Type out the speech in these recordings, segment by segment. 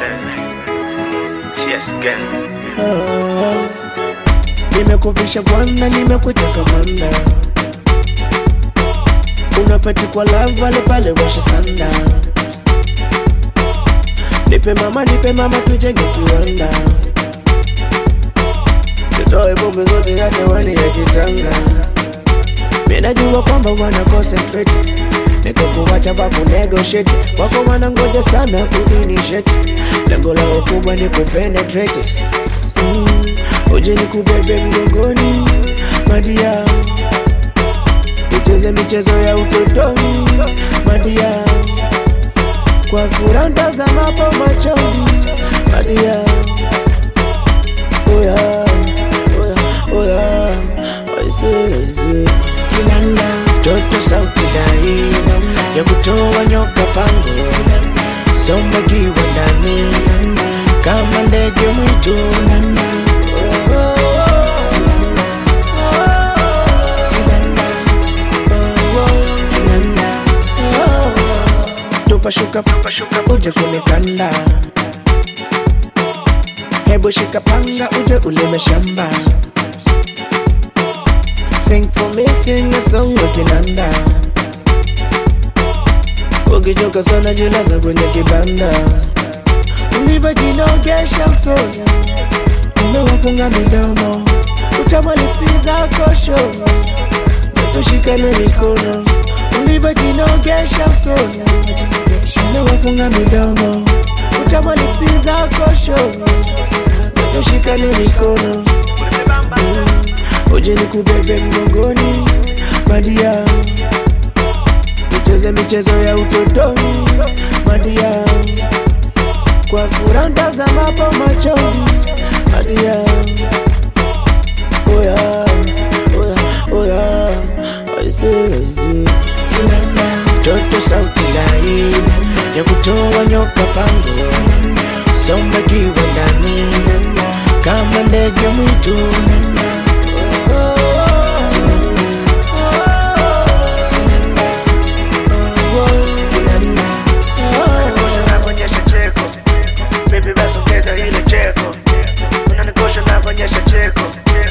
said, cheers again. Nimekuvisha bwana, nimekuteka mwana, unafeti kwa love pale pale washa sanda. Nipe mama, nipe mama, tujenge kiwanda, tutoe bombe zote hata wani ya kitanga. Minajua kwamba wana concentrate nikakuwacha baku negotiate wako wanangoja sana kufinisheti lengo lao kubwa ni kupenetrate mm. uje ni kubebe mgongoni madia ucheze michezo ya utotoni madia kwa furaha ntazamapo machoni madia oya oya oya waisezi kinanda toto sauti dai ya kutoa nyoka pango somba kiwa ndani kama ndege mwitu tupashuka pashuka uje kunikanda hebu shika panga uje ulime shamba Sing for me, sing a song wa kinanda Ukichoka sana jilaza kwenye kibanda Ulivyojinogesha usoni Umewafunga midomo Utamalizi zako show Tushikane mikono Ulivyojinogesha usoni Umewafunga midomo Utamalizi zako show Tushikane mikono uje nikubebe mgongoni madia, ucheze michezo ya utotoni madia, kwa furaha ntazamapo machoni madia, oya oya oya aisezi toto sauti lai ya kutoa nyoka pango somba kiwa ndani kama ndege mwitu Unanikosha cheko, baby basi ongeza ile cheko. Unanikosha navyonyesha cheko,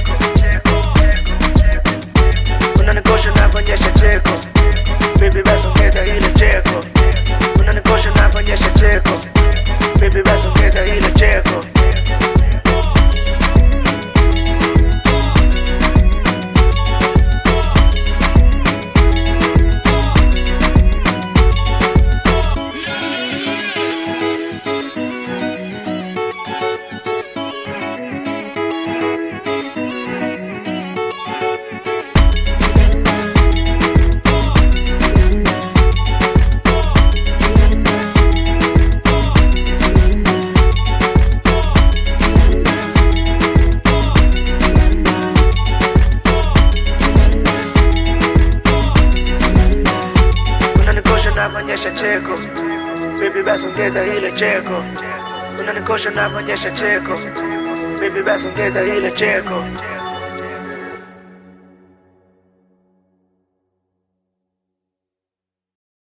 unanikosha navyonyesha cheko, baby basi ongeza ile cheko. Unanikosha navyonyesha cheko, baby basi ongeza ile cheko. unanikosha navyonyesha cheko baby basi ongeza ile cheko unanikosha navyonyesha cheko baby basi ongeza ile cheko